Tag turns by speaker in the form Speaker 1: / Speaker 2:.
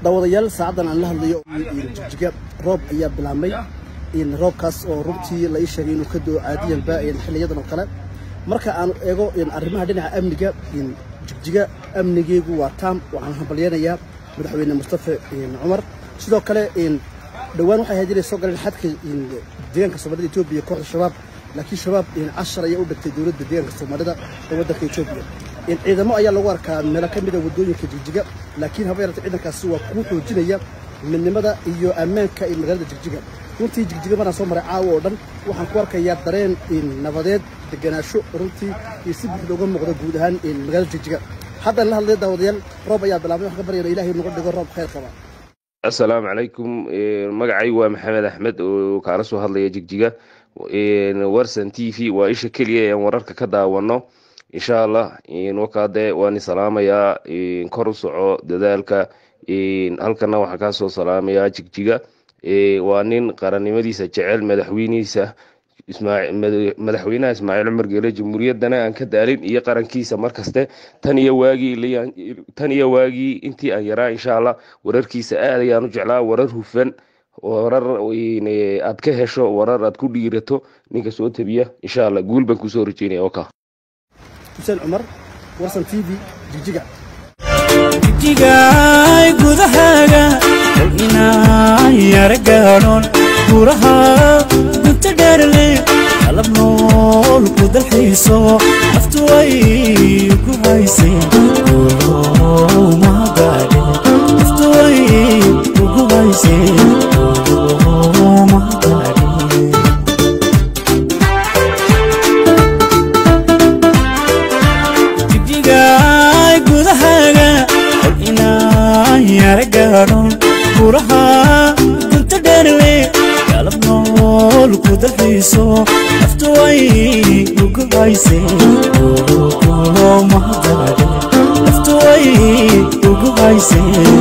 Speaker 1: daawadayaal saacadan aan la hadlayo jigjiga roob ayaa bilaabmay roobkaas oo runtii la ii sheegay inuu ka doo caadiyanba xiliyadan oo kale marka aan eego arrimaha dhinaca amniga jigjiga amnigeegu waa taam waxaan hambalyeynayaa madaxweyne mustafa cumar sidoo kale dhowaan waxay ahayd inay soo galeen xadka deegaanka soomaalida etoobiya kooxda shabaab laakiin shabaab cashar ayaa u dhigtay dowladda deegaanka soomaalida ee waddanka etoobiya ciidamo ayaa lagu arkaa meelo ka mida waddooyinka jigjiga laakiin haba yaratay ciidankaasi waa kuu xoojinaya midnimada iyo ammaanka ee magaalada jigjiga runtii jigjiga maraan soo maray caawa oo dhan waxaan ku arkayaa dareen nabadeed deganaasho runtii iyo si buuxda uga muuqda guud ahaan magaalada jigjiga haddaan la hadlay daawadayaal roob ayaa bilaabmay waxaan ka baryana ilahay nagu dhigo roob khayr qaba
Speaker 2: assalaamu calaykum magacay waa maxamed axmed oo kaala soo hadlaya jigjiga warsan t v waa isha keliya ean wararka ka daawano insha allah wakaade waan salaamayaa kor u soco dadaalka halkana waxaan kaasoo salaamayaa jigjiga waa nin qarannimadiisa jecel madaxweynihiisa madaxweynaha ismaaciil cumar geele jamhuuriyaddana aan ka daalin iyo qarankiisa markaste tan iyo waagii tan iyo waagii intii aan yaraa insha allah wararkiisa aad ayaan u jeclaa warar hufan warar aad ka hesho warar aad ku dhiirato ninka soo tabiya insha allah guul baan kusoo rajeynaya oka
Speaker 1: xuseen cumar warsan t v jigjiga
Speaker 3: jigjigaay gudahaaga kol inaan yara gaadhoon guuraha gunta dheerle qalab nool ku dalxiiso naftu way ku haysay mahadaadhe naftu way ugu haysay mahadaadhe jigjigaay gudahaaga kol inaan yara gaadhoon guuraha gunta dheerle qalab nool ku dalxiiso naftu way ugu haysay mahadaadhe naftu way ugu haysay